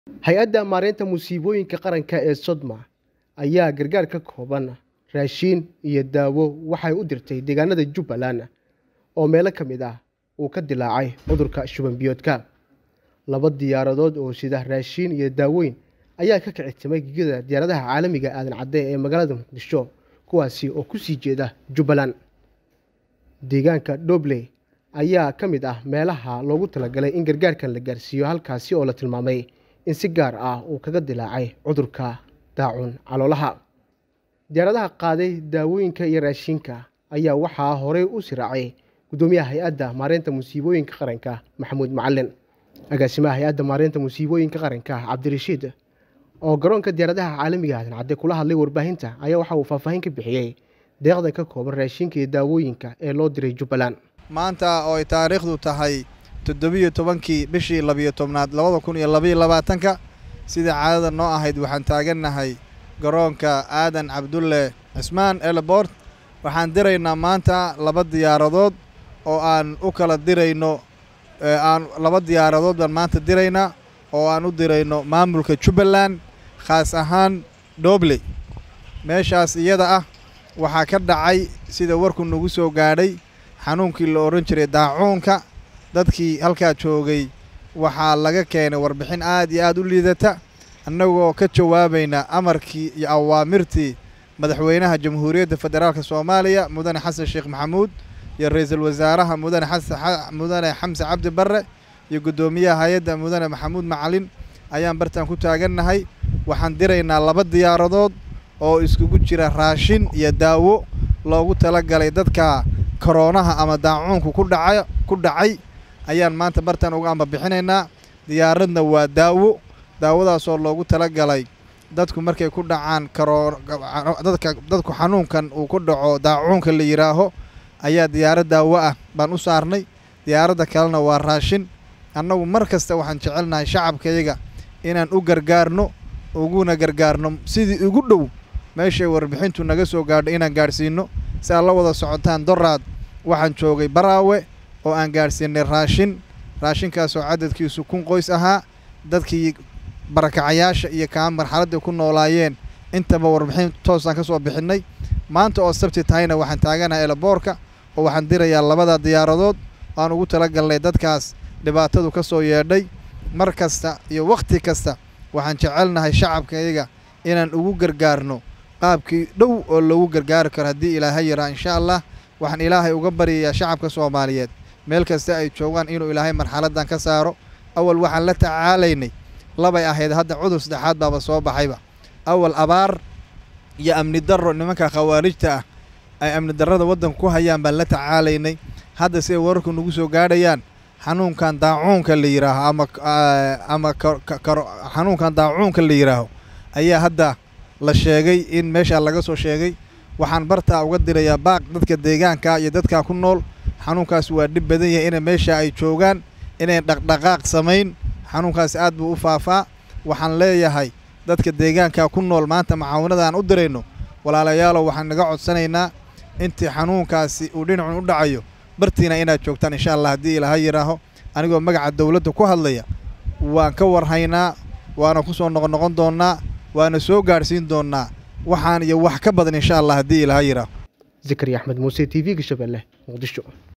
hay-adda maareynta musiibooyinka qaranka ee sodma ayaa gargaar ka kooban raashiin iyo daawo waxay u dirtay deegaanada jubbaland oo meelo ka mid ah uu ka dilaacay cudurka shuban biyoodka laba diyaaradood oo sida raashiin iyo daawooyin ayaa ka kicitimay gegida diyaaradaha caalamiga aadan cadde ee magaalada muqdisho kuwaasi oo kusii jeeda jubbaland deegaanka dobley ayaa ka mid ah meelaha loogu talagalay in gargaarkan la gaarsiiyo halkaasi oo la tilmaamay in si gaar ah uu kaga dilaacay cudurka daacun caloolaha diyaaradaha qaaday daawooyinka iyo raashiinka ayaa waxaa horey u siraacay guddoomiyaha hay-adda maareynta musiibooyinka qaranka maxamuud macalin agaasimaha hay-adda maareynta musiibooyinka qaranka cabdirashiid oo garoonka diyaaradaha caalamiga aadan cadde kula hadlay warbaahinta ayaa waxa uu faahfaahin ka bixiyey deeqda ka kooban raashinka iyo daawooyinka ee loo diray jubbaland maanta oo ay taariikhdu tahay toddobiyo tobankii bishii labiyo tobnaad labada kun iyo labayo labaatanka sidai caadada noo ahayd waxaan taagannahay garoonka aadan cabdulle cismaan elebort waxaan diraynaa maanta laba diyaaradood oo aan u kala dirayno aan laba diyaaradood baan maanta diraynaa oo aan u dirayno maamulka jubbaland khaas ahaan dobley meeshaas iyada ah waxaa ka dhacay sida warku nagu soo gaadhay xanuunkii la odhan jiray daacuunka dadkii halkaa joogay waxaa laga keenay warbixin aad iyo aad u liidata annagoo ka jawaabayna amarkii iyo awaamirtii madaxweynaha jamhuuriyadda federaalk soomaaliya mudane xasan sheekh maxamuud iyo ra-iisul wasaaraha mudane mudane xamse cabdi barre iyo guddoomiyaha hay-adda mudane maxamuud macalin ayaan bartaan ku taagannahay waxaan diraynaa laba diyaaradood oo iskugu jira raashin iyo daawo loogu tala galay dadka koroonaha ama daacuunku ku dhaca ku dhacay ayaan maanta bartaan uga ambabixinaynaa diyaaradna waa daawo daawadaasoo loogu tala galay dadku markay ku dhacaan karoodadka dadku xanuunkan uu ku dhaco daacuunka la yidhaaho ayaa diyaarad daawo ah baan u saarnay diyaaradda kalena waa raashin annagu mar kasta waxaan jecelnahay shacabkayaga inaan u gargaarno uguna gargaarno sidii ugu dhow meeshay warbixintu naga soo gaadho inaan gaadhsiinno si aad la wada socotaan doraad waxaan joogay baraawe oo aan gaadhsiinay raashin raashinkaasoo cadadkiisu kun qoys ahaa dadkii barakacayaasha iyo kaa marxaladdii ku noolaayeen intaba warbixin toosaan ka soo bixinnay maanta oo sabti tahayna waxaan taaganahay elaboorka oo waxaan dirayaa labada diyaaradood aan ugu tala galnay dadkaas dhibaatadu ka soo yeedhay mar kasta iyo wakhti kasta waxaan jecelnahay shacabkayaga inaan ugu gargaarno qaabkii dhow oo loogu gargaari karo haddii ilaahay yaraa insha allah waxaan ilaahay uga baryayaa shacabka soomaaliyeed meel kasta ay joogaan inuu ilaahay marxaladdan ka saaro awal waxaan la tacaalaynay labay ahayd hadda cudur saddexaad baaba soo baxayba awal abaar iyo amni darro nimanka khawaarijta ah ay amni darrada waddanka ku hayaan baan la tacaalaynay hadda siday wararku nagu soo gaadhayaan xanuunkan daacuunka la yidhaaho ama ama xanuunkan daacuunka la yidhaaho ayaa hadda la sheegay in meeshaa laga soo sheegay waxaan bartaa uga dirayaa baaq dadka deegaanka iyo dadkaa ku nool xanuunkaas waa dhib badan yahay inay meesha ay joogaan inay dhaqdhaqaaq samayn xanuunkaas aad buu u faafaa waxaan leeyahay dadka deegaanka ku nool maanta macaawinada aan u dirayno walaalayaalow waxaan naga codsanaynaa intii xanuunkaasi uu dhinacun u dhacayo bartiina inaad joogtaan insha allah haddii ilaaha yidhaaho anigoo magaca dowladda ku hadlaya waan ka warhaynaa waana ku soo noqonoqon doonnaa waana soo gaadhsiin doonnaa waxaan iyo wax ka badan insha allah haddii ilaaha yidhaaho zakariya axmed muuse t v-ga shabeelle muqdisho